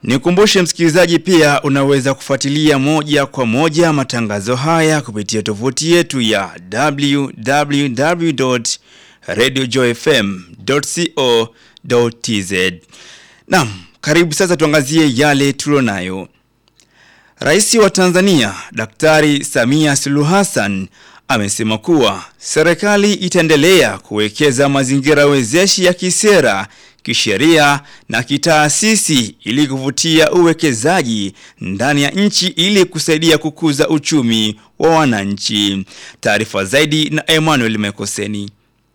Nikumbushe msikilizaji pia unaweza kufuatilia moja kwa moja matangazo haya kupitia tovuti yetu ya www.radiojoyfm.co.tz. Naam, karibu sasa tuangazie yale tulionayo. Rais wa Tanzania Daktari Samia Suluhu Hassan amesema kuwa serikali itaendelea kuwekeza mazingira wezeshi ya kisera, kisheria na kitaasisi ili kuvutia uwekezaji ndani ya nchi ili kusaidia kukuza uchumi wa wananchi. Taarifa zaidi na Emmanuel Mekoseni.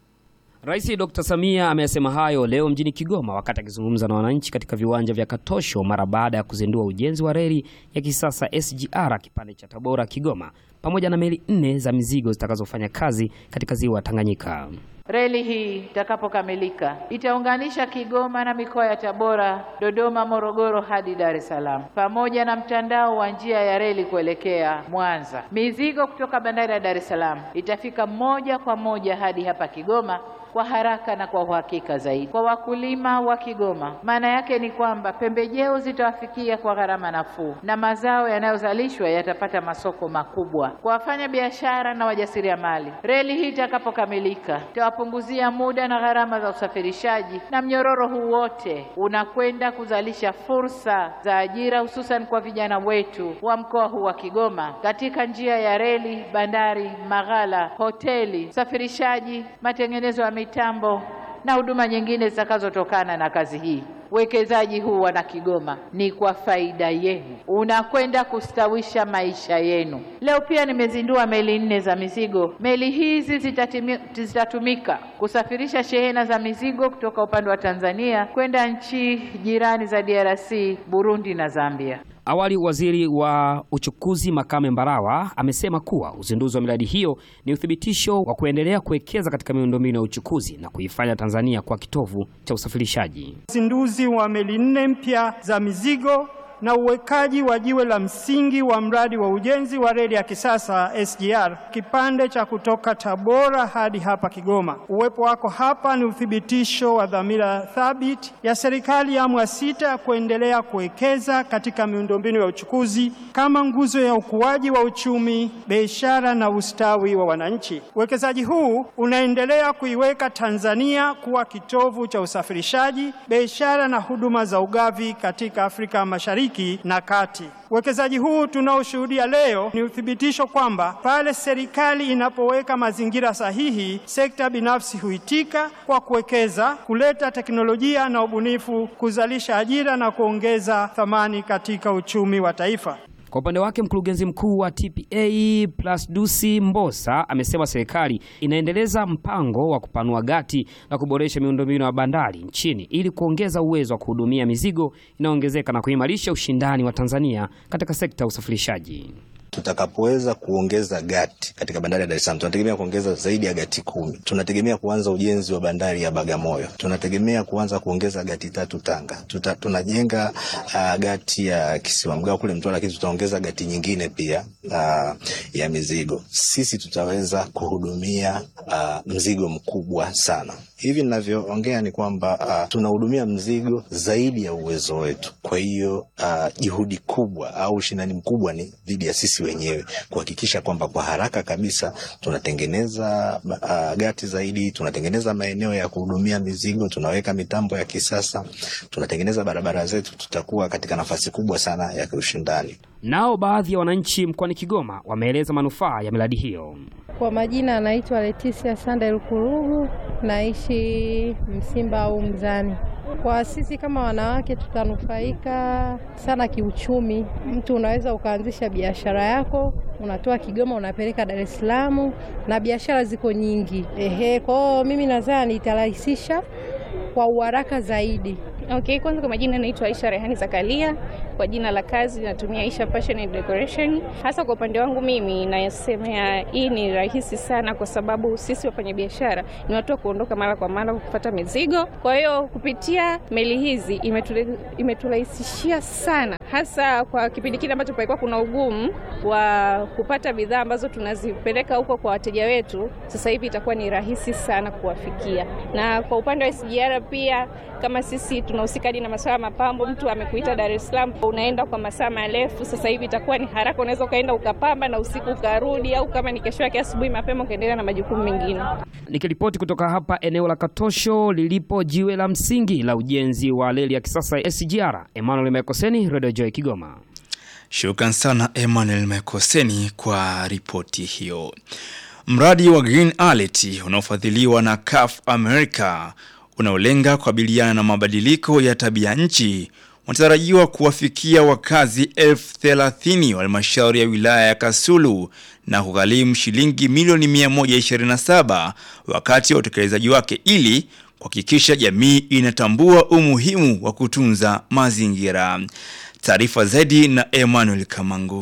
Rais Dr. Samia ameyasema hayo leo mjini Kigoma wakati akizungumza na wananchi katika viwanja vya Katosho mara baada ya kuzindua ujenzi wa reli ya kisasa SGR kipande cha Tabora Kigoma pamoja na meli nne za mizigo zitakazofanya kazi katika ziwa Tanganyika. Reli hii itakapokamilika itaunganisha Kigoma na mikoa ya Tabora, Dodoma, Morogoro hadi Dar es Salaam pamoja na mtandao wa njia ya reli kuelekea Mwanza. Mizigo kutoka bandari ya Dar es Salaam itafika moja kwa moja hadi hapa Kigoma kwa haraka na kwa uhakika zaidi. Kwa wakulima wa Kigoma, maana yake ni kwamba pembejeo zitawafikia kwa gharama nafuu na mazao yanayozalishwa yatapata masoko makubwa. Kwa wafanya biashara na wajasiriamali, reli hii itakapokamilika itawapunguzia muda na gharama za usafirishaji, na mnyororo huu wote unakwenda kuzalisha fursa za ajira, hususan kwa vijana wetu wa mkoa huu wa Kigoma katika njia ya reli, bandari, maghala, hoteli, usafirishaji, matengenezo ya mitambo na huduma nyingine zitakazotokana na kazi hii. Uwekezaji huu wana Kigoma ni kwa faida yenu, unakwenda kustawisha maisha yenu. Leo pia nimezindua meli nne za mizigo. Meli hizi zitatimi, zitatumika kusafirisha shehena za mizigo kutoka upande wa Tanzania kwenda nchi jirani za DRC, Burundi na Zambia. Awali waziri wa uchukuzi Makame Mbarawa amesema kuwa uzinduzi wa miradi hiyo ni uthibitisho wa kuendelea kuwekeza katika miundombinu ya uchukuzi na kuifanya Tanzania kwa kitovu cha usafirishaji. Uzinduzi wa meli nne mpya za mizigo na uwekaji wa jiwe la msingi wa mradi wa ujenzi wa reli ya kisasa SGR kipande cha kutoka Tabora hadi hapa Kigoma. Uwepo wako hapa ni uthibitisho wa dhamira thabiti ya serikali ya awamu ya sita kuendelea kuwekeza katika miundombinu ya uchukuzi kama nguzo ya ukuaji wa uchumi, biashara na ustawi wa wananchi. Uwekezaji huu unaendelea kuiweka Tanzania kuwa kitovu cha usafirishaji, biashara na huduma za ugavi katika Afrika Mashariki na kati. Uwekezaji huu tunaoshuhudia leo ni uthibitisho kwamba pale serikali inapoweka mazingira sahihi, sekta binafsi huitika kwa kuwekeza, kuleta teknolojia na ubunifu, kuzalisha ajira na kuongeza thamani katika uchumi wa taifa. Kwa upande wake mkurugenzi mkuu wa TPA Plasdusi Mbosa amesema serikali inaendeleza mpango wa kupanua gati na kuboresha miundombinu ya bandari nchini ili kuongeza uwezo wa kuhudumia mizigo inayoongezeka na kuimarisha ushindani wa Tanzania katika sekta ya usafirishaji. Tutakapoweza kuongeza gati katika bandari ya Dar es Salaam, tunategemea kuongeza zaidi ya gati kumi. Tunategemea kuanza ujenzi wa bandari ya Bagamoyo, tunategemea kuanza kuongeza gati tatu Tanga. Tuta, tunajenga uh, gati ya Kisiwa Mgao kule Mtwara, lakini tutaongeza gati nyingine pia uh, ya mizigo. Sisi tutaweza kuhudumia uh, mzigo mkubwa sana. Hivi ninavyoongea ni kwamba uh, tunahudumia mzigo zaidi ya uwezo wetu. Kwa hiyo uh, juhudi kubwa au ushindani mkubwa ni dhidi ya sisi wenyewe kuhakikisha kwamba kwa haraka kabisa tunatengeneza uh, gati zaidi, tunatengeneza maeneo ya kuhudumia mizigo, tunaweka mitambo ya kisasa, tunatengeneza barabara zetu, tutakuwa katika nafasi kubwa sana ya kiushindani. Nao baadhi ya wananchi mkoani Kigoma wameeleza manufaa ya miradi hiyo. Kwa majina anaitwa Leticia Sandel Kurugu, naishi Msimba au Mzani. Kwa sisi kama wanawake tutanufaika sana kiuchumi. Mtu unaweza ukaanzisha biashara yako, unatoa Kigoma unapeleka Dar es Salaam, na biashara ziko nyingi. Ehe, kwao mimi nadhani itarahisisha kwa uharaka zaidi. Okay, kwanza kwa majina naitwa Aisha Rehani Zakaria, kwa jina la kazi natumia Isha Fashion and Decoration. Hasa kwa upande wangu mimi nasemea hii ni rahisi sana, kwa sababu sisi wafanyabiashara ni watu wa kuondoka mara kwa mara kupata mizigo. Kwa hiyo kupitia meli hizi imetule- imeturahisishia sana, hasa kwa kipindi kile ambacho palikuwa kuna ugumu wa kupata bidhaa ambazo tunazipeleka huko kwa wateja wetu. Sasa hivi itakuwa ni rahisi sana kuwafikia, na kwa upande wa SGR pia kama sisi tunahusika hadi na masuala ya mapambo, mtu amekuita Dar es Salaam, unaenda kwa masaa marefu, sasa hivi itakuwa ni haraka, unaweza ukaenda ukapamba na usiku ukarudi, au kama ni kesho yake asubuhi mapema ukaendelea na majukumu mengine. Nikiripoti kutoka hapa eneo la Katosho lilipo jiwe la msingi la ujenzi wa reli ya kisasa ya SGR, Emmanuel Mekoseni, Radio Joy Kigoma. Shukran sana Emmanuel Mekoseni kwa ripoti hiyo. Mradi wa Green Alert unaofadhiliwa na CAF America unaolenga kukabiliana na mabadiliko ya tabia nchi unatarajiwa kuwafikia wakazi elfu thelathini wa halmashauri ya wilaya ya Kasulu na kugharimu shilingi milioni 127 wakati wa utekelezaji wake ili kuhakikisha jamii inatambua umuhimu wa kutunza mazingira. Taarifa zaidi na Emmanuel Kamangu.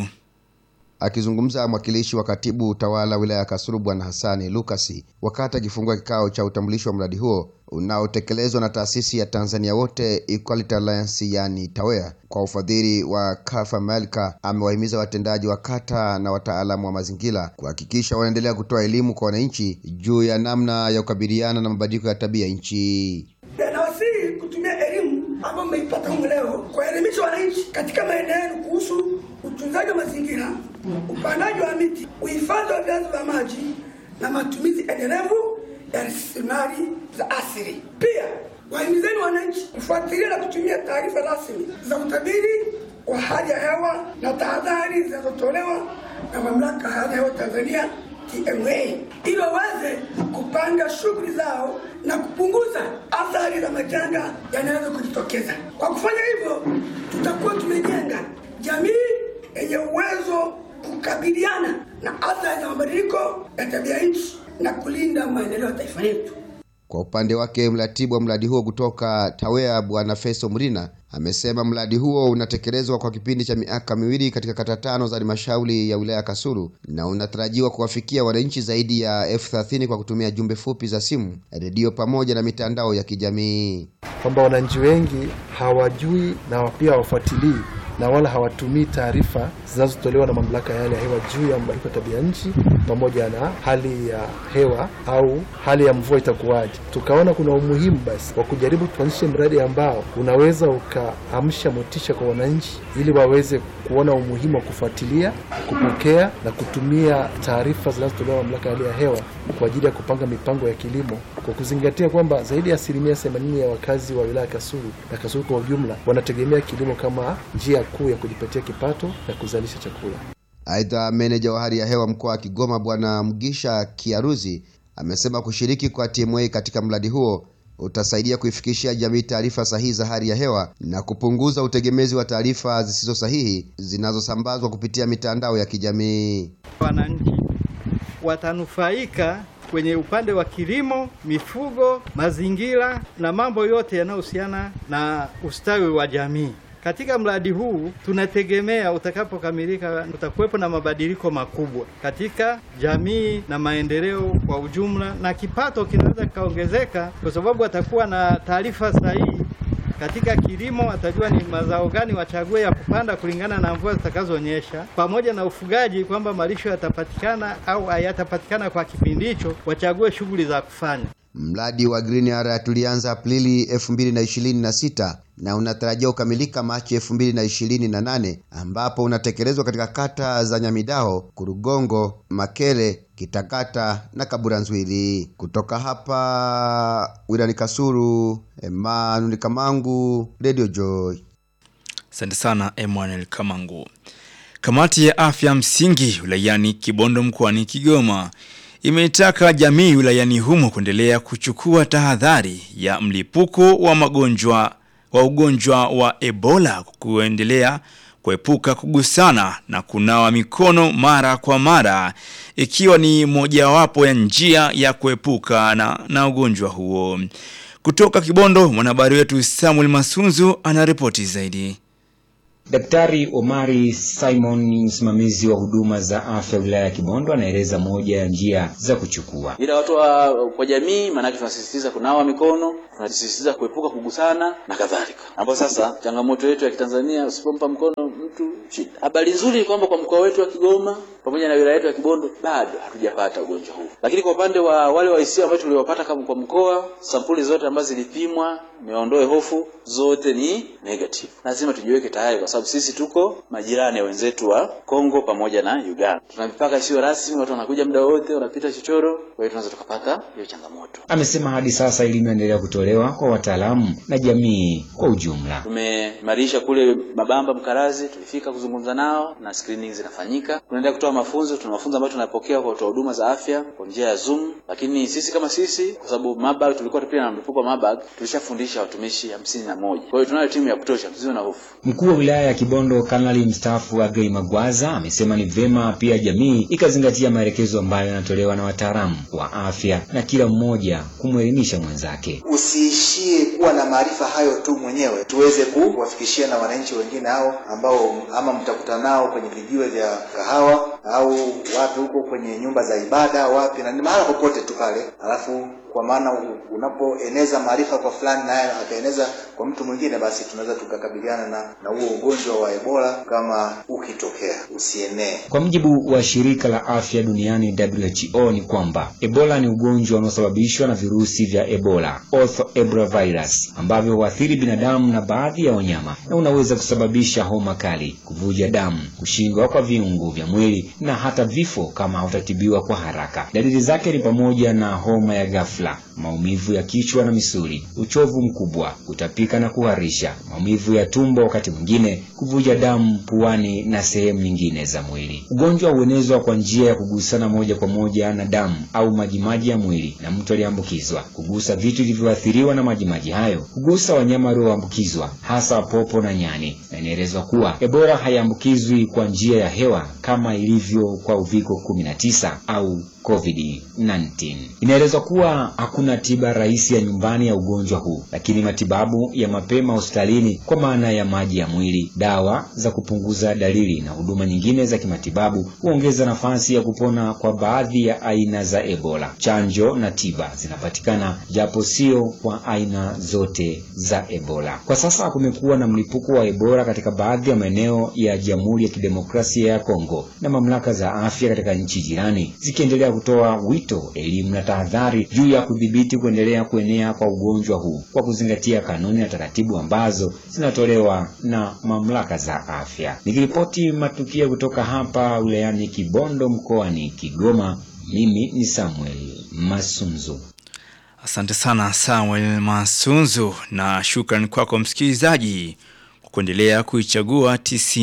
Akizungumza mwakilishi wa katibu utawala wilaya ya Kasulu Bwana Hassani Lukasi wakati akifungua kikao cha utambulisho wa mradi huo unaotekelezwa na taasisi ya Tanzania Wote Equality Alliance yani TAWEA kwa ufadhili wa CAF America, amewahimiza watendaji wa kata na wataalamu wa mazingira kuhakikisha wanaendelea kutoa elimu kwa wananchi juu ya namna ya kukabiliana na mabadiliko ya tabia nchi. Nawasihi kutumia elimu ambayo mmeipata humu leo kuwaelimisha wananchi katika maeneo yenu kuhusu utunzaji wa mazingira, upandaji wa miti, uhifadhi wa vyanzo vya maji na matumizi endelevu ya rasilimali za asili. Pia wahimizeni wananchi kufuatilia na kutumia taarifa rasmi za utabiri wa hali ya hewa na tahadhari zinazotolewa na mamlaka ya hali ya hewa Tanzania TMA ili waweze kupanga shughuli zao na kupunguza athari za majanga yanayoweza kujitokeza. Kwa kufanya hivyo, tutakuwa tumejenga jamii yenye uwezo kukabiliana na athari za mabadiliko ya tabia nchi na kulinda maendeleo ya taifa letu. Kwa upande wake mratibu wa mradi huo kutoka TAWEA Bwana Festo Mrina amesema mradi huo unatekelezwa kwa kipindi cha miaka miwili katika kata tano za halmashauri ya wilaya ya Kasulu na unatarajiwa kuwafikia wananchi zaidi ya elfu thelathini kwa kutumia jumbe fupi za simu, redio pamoja na mitandao ya kijamii. kwamba wananchi wengi hawajui na pia hawafuatilii na wala hawatumii taarifa zinazotolewa na mamlaka ya hali ya hewa juu ya mabadiliko ya tabia nchi pamoja na hali ya hewa au hali ya mvua itakuwaje. Tukaona kuna umuhimu basi wa kujaribu tuanzishe mradi ambao unaweza ukaamsha motisha kwa wananchi ili waweze kuona umuhimu wa kufuatilia, kupokea na kutumia taarifa zinazotolewa na mamlaka ya hali ya hewa kwa ajili ya kupanga mipango ya kilimo kwa kuzingatia kwamba zaidi ya asilimia 80 ya wakazi wa wilaya ya Kasulu na Kasulu kwa ujumla wanategemea kilimo kama njia kuu ya kujipatia kipato na kuzalisha chakula. Aidha, meneja wa hali ya hewa mkoa wa Kigoma Bwana Mgisha Kiaruzi amesema kushiriki kwa TMA katika mradi huo utasaidia kuifikishia jamii taarifa sahihi za hali ya hewa na kupunguza utegemezi wa taarifa zisizo sahihi zinazosambazwa kupitia mitandao ya kijamii. Wananchi watanufaika kwenye upande wa kilimo, mifugo, mazingira na mambo yote yanayohusiana na ustawi wa jamii. Katika mradi huu tunategemea utakapokamilika, utakuwepo na mabadiliko makubwa katika jamii na maendeleo kwa ujumla, na kipato kinaweza kikaongezeka kwa sababu atakuwa na taarifa sahihi katika kilimo atajua ni mazao gani wachague ya kupanda kulingana na mvua zitakazonyesha, pamoja na ufugaji kwamba malisho yatapatikana au hayatapatikana kwa kipindi hicho, wachague shughuli za kufanya. Mradi wa Green Area tulianza Aprili 2026 na unatarajia kukamilika Machi 2028 ambapo unatekelezwa katika kata za Nyamidao, Kurugongo, Makere, Kitakata na Kaburanzwili. Kutoka hapa wilani Kasulu, Emmanuel Kamangu, Radio Joy. Asante sana Emmanuel Kamangu. Kamati ya afya msingi wilayani Kibondo mkoani Kigoma imeitaka jamii wilayani humo kuendelea kuchukua tahadhari ya mlipuko wa magonjwa wa ugonjwa wa Ebola kuendelea kuepuka kugusana na kunawa mikono mara kwa mara ikiwa ni mojawapo ya njia ya kuepuka na, na ugonjwa huo. Kutoka Kibondo, mwanahabari wetu Samuel Masunzu anaripoti zaidi. Daktari Omari Simon, msimamizi wa huduma za afya wilaya ya Kibondo, anaeleza moja ya njia za kuchukua. ila watu wa kwa jamii, maanake tunasisitiza kunawa mikono, tunasisitiza kuepuka kugusana na kadhalika, ambapo sasa changamoto yetu ya Kitanzania, usipompa mkono mtu shida. Habari nzuri ni kwamba kwa mkoa wetu wa Kigoma pamoja na wilaya yetu ya Kibondo bado hatujapata ugonjwa huu, lakini kwa upande wa wale waisia ambao tuliwapata kama kwa mkoa, sampuli zote ambazo zilipimwa, niondoe hofu, zote ni negative. Lazima tujiweke tayari, kwa sababu sisi tuko majirani ya wenzetu wa Kongo pamoja na Uganda, tuna mipaka isiyo rasmi, watu wanakuja muda wote, wanapita chochoro, kwa hiyo tunaweza tukapata hiyo changamoto. Amesema hadi sasa elimu inaendelea kutolewa kwa wataalamu na jamii kwa ujumla. Tumeimarisha kule Mabamba Mkarazi, tulifika kuzungumza nao na screening zinafanyika. Tunaendelea kutoa mafunzo, tuna mafunzo ambayo tunapokea kwa watoa huduma za afya kwa njia ya Zoom, lakini sisi kama sisi, kwa sababu Mabag tulikuwa pia na mlipuko wa Mabag, tulishafundisha watumishi hamsini na moja. Kwa hiyo tunayo timu ya kutosha, tusiwe na hofu. Mkuu wa wilaya ya Kibondo Kanali mstaafu Agrey Magwaza amesema ni vyema pia jamii ikazingatia maelekezo ambayo yanatolewa na wataalamu wa afya na kila mmoja kumwelimisha mwenzake. Usiishie kuwa na maarifa hayo tu mwenyewe, tuweze kuwafikishia na wananchi wengine hao ambao ama mtakutana nao kwenye vijiwe vya kahawa au wapi huko kwenye nyumba za ibada wapi, na ni mahala popote tu pale, alafu kwa maana u- unapoeneza maarifa kwa fulani naye akaeneza kwa mtu mwingine, basi tunaweza tukakabiliana na na huo ugonjwa wa Ebola kama ukitokea, usienee. Kwa mujibu wa shirika la afya duniani WHO ni kwamba Ebola ni ugonjwa unaosababishwa na virusi vya Ebola, Ortho Ebola virus, ambavyo huathiri binadamu na baadhi ya wanyama na unaweza kusababisha homa kali, kuvuja damu, kushindwa kwa viungo vya mwili na hata vifo kama hautatibiwa kwa haraka. Dalili zake ni pamoja na homa ya ghafla, maumivu ya kichwa na misuli, uchovu mkubwa, kutapika na kuharisha, maumivu ya tumbo, wakati mwingine kuvuja damu puani na sehemu nyingine za mwili. Ugonjwa huenezwa kwa njia ya kugusana moja kwa moja na damu au majimaji ya mwili na mtu aliyeambukizwa, kugusa vitu vilivyoathiriwa na majimaji hayo, kugusa wanyama walioambukizwa, hasa popo na nyani. Na inaelezwa kuwa Ebola haiambukizwi kwa njia ya hewa kama ilivyo kwa uviko 19 au COVID-19. Inaelezwa kuwa hakuna tiba rahisi ya nyumbani ya ugonjwa huu, lakini matibabu ya mapema hospitalini kwa maana ya maji ya mwili, dawa za kupunguza dalili na huduma nyingine za kimatibabu huongeza nafasi ya kupona kwa baadhi ya aina za Ebola. Chanjo na tiba zinapatikana japo sio kwa aina zote za Ebola. Kwa sasa kumekuwa na mlipuko wa Ebola katika baadhi ya maeneo ya Jamhuri ya Kidemokrasia ya Kongo na mamlaka za afya katika nchi jirani zikiendelea kutoa wito, elimu na tahadhari juu ya kudhibiti kuendelea kuenea kwa ugonjwa huu kwa kuzingatia kanuni na taratibu ambazo zinatolewa na mamlaka za afya. Nikiripoti matukio kutoka hapa wilayani Kibondo mkoani Kigoma, mimi ni Samuel Masunzu. Asante sana Samuel Masunzu, na shukrani kwako msikilizaji kwa kuendelea kuichagua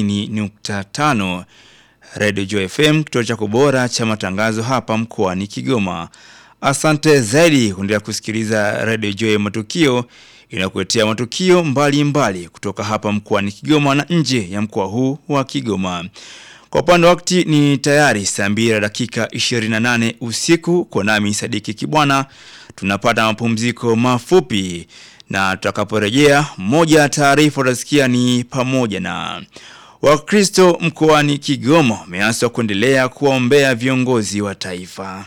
90.5 Radio Joy FM, kituo chako bora cha matangazo hapa mkoani Kigoma. Asante zaidi kuendelea kusikiliza Radio Joy Matukio inakuletea matukio mbalimbali mbali kutoka hapa mkoani Kigoma na nje ya mkoa huu wa Kigoma. Kwa upande wa wakati ni tayari saa mbili na dakika 28 usiku kwa nami Sadiki Kibwana. Tunapata mapumziko mafupi na tutakaporejea, moja ya taarifa utasikia ni pamoja na Wakristo mkoani Kigoma wameaswa kuendelea kuwaombea viongozi wa taifa.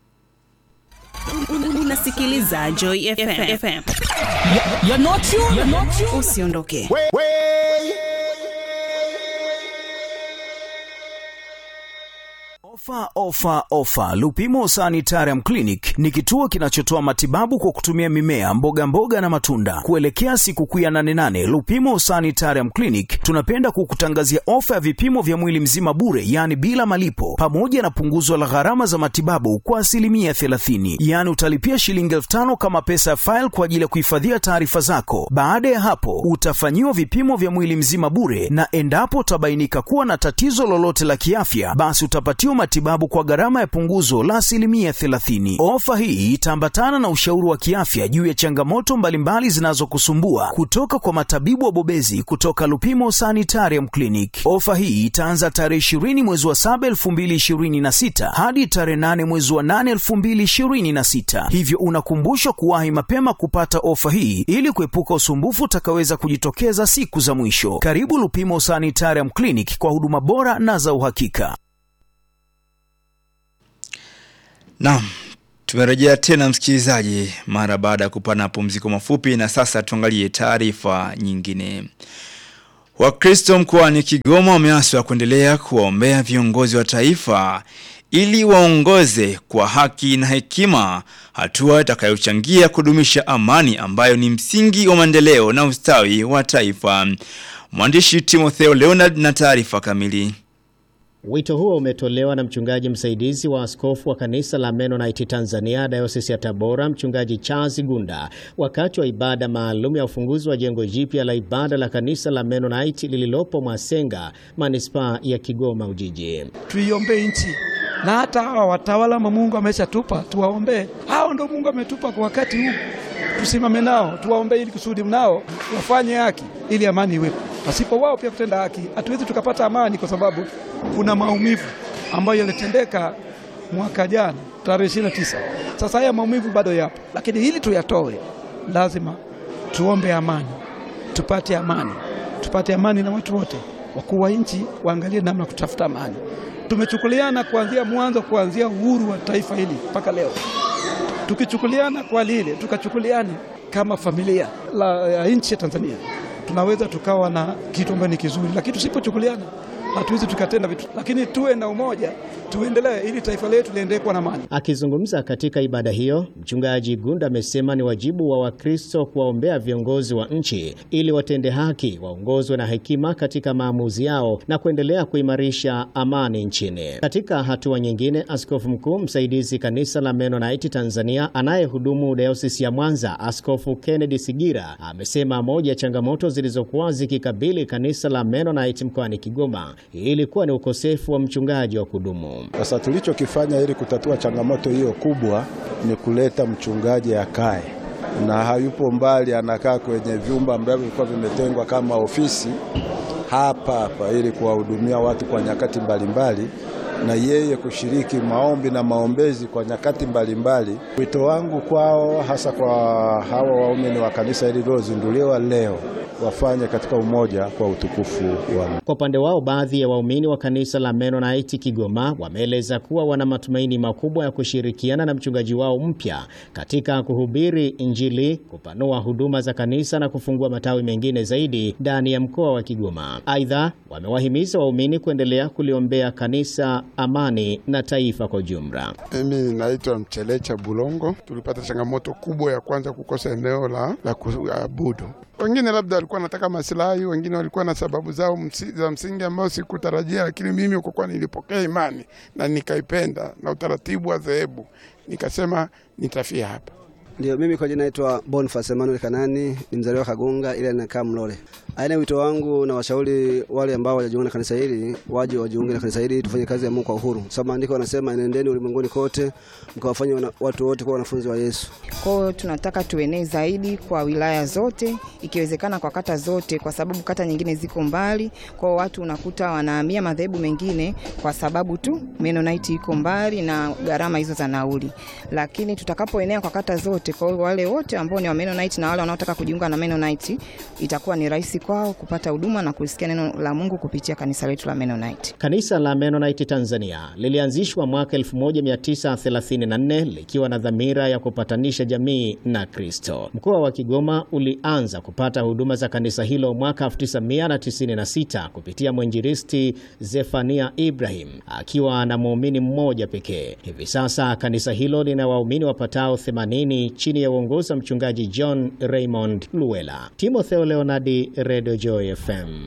Unasikiliza Joy FM. You're not you, you're not you. Usiondoke. Ofa, ofa, ofa! Lupimo Sanitarium Clinic ni kituo kinachotoa matibabu kwa kutumia mimea, mboga mboga na matunda. Kuelekea sikukuu ya nane nane, Lupimo Sanitarium Clinic tunapenda kukutangazia ofa ya vipimo vya mwili mzima bure, yaani bila malipo, pamoja na punguzo la gharama za matibabu kwa asilimia 30. Yaani utalipia shilingi elfu tano kama pesa ya faili kwa ajili ya kuhifadhia taarifa zako. Baada ya hapo, utafanyiwa vipimo vya mwili mzima bure, na endapo utabainika kuwa na tatizo lolote la kiafya, basi utapatiwa matibabu matibabu kwa gharama ya punguzo la asilimia 30. Ofa hii itaambatana na ushauri wa kiafya juu ya changamoto mbalimbali zinazokusumbua kutoka kwa matabibu wabobezi kutoka Lupimo Sanitarium Clinic. Ofa hii itaanza tarehe 20 mwezi wa 7 2026 hadi tarehe 8 mwezi wa 8 2026, hivyo unakumbushwa kuwahi mapema kupata ofa hii ili kuepuka usumbufu utakaweza kujitokeza siku za mwisho. Karibu Lupimo Sanitarium Clinic kwa huduma bora na za uhakika. Naam, tumerejea tena msikilizaji, mara baada ya kupana pumziko mafupi, na sasa tuangalie taarifa nyingine. Wakristo mkoani Kigoma wameaswa kuendelea kuwaombea viongozi wa taifa ili waongoze kwa haki na hekima, hatua itakayochangia kudumisha amani ambayo ni msingi wa maendeleo na ustawi wa taifa. Mwandishi Timotheo Leonard na taarifa kamili. Wito huo umetolewa na mchungaji msaidizi wa askofu wa kanisa la Mennonite Tanzania Dayosisi ya Tabora, mchungaji Charles Gunda, wakati wa ibada maalum ya ufunguzi wa jengo jipya la ibada la kanisa la Mennonite lililopo Mwasenga, manispaa ya Kigoma Ujiji. Tuiombee nchi na hata hawa watawala ma Mungu ameshatupa tuwaombee. Hao ndio Mungu ametupa kwa wakati huu, tusimame nao, tuwaombee ili kusudi nao wafanye haki, ili amani iwepo. Pasipo wao pia kutenda haki, hatuwezi tukapata amani, kwa sababu kuna maumivu ambayo yalitendeka mwaka jana tarehe ishirini na tisa. Sasa haya maumivu bado yapo, lakini ili tuyatoe, lazima tuombe amani, tupate amani, tupate amani na watu wote. Wakuu wa nchi waangalie namna kutafuta amani. Tumechukuliana kuanzia mwanzo, kuanzia uhuru wa taifa hili mpaka leo, tukichukuliana kwa lile, tukachukuliana kama familia la ya nchi ya Tanzania, tunaweza tukawa na kitu ambacho ni kizuri, lakini tusipochukuliana hatuwezi tukatenda vitu, lakini tuwe na umoja, tuendelee ili taifa letu liendelee kuwa na amani. Akizungumza katika ibada hiyo, mchungaji Gunda amesema ni wajibu wa Wakristo kuwaombea viongozi wa nchi ili watende haki, waongozwe na hekima katika maamuzi yao na kuendelea kuimarisha amani nchini. Katika hatua nyingine, askofu mkuu msaidizi kanisa la Mennonite Tanzania anayehudumu dayosisi ya Mwanza, Askofu Kennedy Sigira amesema moja ya changamoto zilizokuwa zikikabili kanisa la Mennonite mkoani Kigoma ilikuwa ni ukosefu wa mchungaji wa kudumu. Sasa tulichokifanya ili kutatua changamoto hiyo kubwa ni kuleta mchungaji akae, na hayupo mbali, anakaa kwenye vyumba ambavyo vilikuwa vimetengwa kama ofisi hapa hapa, ili kuwahudumia watu kwa nyakati mbalimbali na yeye kushiriki maombi na maombezi kwa nyakati mbalimbali. Wito wangu kwao, hasa kwa hawa waumini wa kanisa hili lilozinduliwa leo, wafanye katika umoja kwa utukufu wa Mungu. Kwa upande wao, baadhi ya waumini wa kanisa la Mennonite Kigoma wameeleza kuwa wana matumaini makubwa ya kushirikiana na mchungaji wao mpya katika kuhubiri Injili, kupanua huduma za kanisa na kufungua matawi mengine zaidi ndani ya mkoa wa Kigoma. Aidha, wamewahimiza waumini kuendelea kuliombea kanisa, amani na taifa kwa ujumla. Mimi naitwa Mchelecha Bulongo. Tulipata changamoto kubwa ya kwanza kukosa eneo la, la kuabudu. Wengine labda walikuwa wanataka masilahi, wengine walikuwa na sababu zao msi, za msingi ambao sikutarajia, lakini mimi kwa kuwa nilipokea imani na nikaipenda na utaratibu wa dhehebu, nikasema nitafia hapa. Ndio, mimi kwa jina naitwa Boniface Emmanuel Kanani, ni mzaliwa Kagonga ila nakaa Mlole. Aina wito wangu na washauri wale ambao wajajiunga na kanisa hili waje wajiunge na kanisa hili, tufanye kazi ya Mungu kwa uhuru, sababu maandiko yanasema nendeni ulimwenguni kote mkawafanye watu wote kuwa wanafunzi wa Yesu. Kwa hiyo tunataka tuenee zaidi kwa wilaya zote, ikiwezekana kwa kata zote, kwa sababu kata nyingine ziko mbali. Kwa hiyo watu unakuta wanahamia madhehebu mengine kwa sababu tu Mennonite iko mbali na gharama hizo za nauli, lakini tutakapoenea kwa kata zote, kwa hiyo wale wote ambao ni wa Mennonite na wale wanaotaka kujiunga na Mennonite itakuwa ni rahisi kwao kupata huduma na kusikia neno la Mungu kupitia kanisa letu la Mennonite. Kanisa la Mennonite Tanzania lilianzishwa mwaka 1934 likiwa na dhamira ya kupatanisha jamii na Kristo. Mkoa wa Kigoma ulianza kupata huduma za kanisa hilo mwaka 1996 kupitia mwinjilisti Zefania Ibrahim akiwa na muumini mmoja pekee. Hivi sasa kanisa hilo lina waumini wapatao 80 chini ya uongozi wa mchungaji John Raymond Luela. Timotheo Leonardi, Radio Joy FM.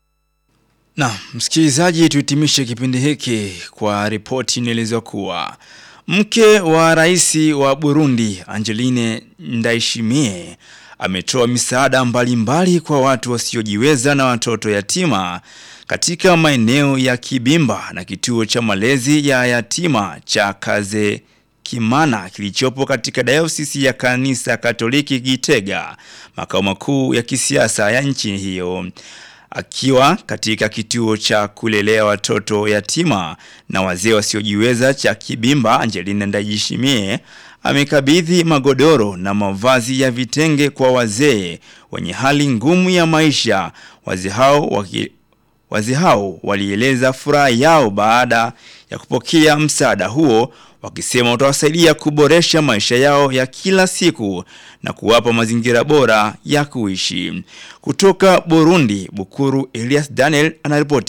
Na msikilizaji, tuhitimishe kipindi hiki kwa ripoti inaelezwa kuwa mke wa rais wa Burundi Angeline Ndayishimiye ametoa misaada mbalimbali kwa watu wasiojiweza na watoto yatima katika maeneo ya Kibimba na kituo cha malezi ya yatima cha Kaze Kimana kilichopo katika dayosisi ya kanisa Katoliki Gitega, makao makuu ya kisiasa ya nchi hiyo. Akiwa katika kituo cha kulelea watoto yatima na wazee wasiojiweza cha Kibimba, Angelina Ndajishimie amekabidhi magodoro na mavazi ya vitenge kwa wazee wenye hali ngumu ya maisha. Wazee hao waki, wazee hao walieleza furaha yao baada ya kupokea msaada huo wakisema utawasaidia kuboresha maisha yao ya kila siku na kuwapa mazingira bora ya kuishi. Kutoka Burundi, Bukuru Elias Daniel anaripoti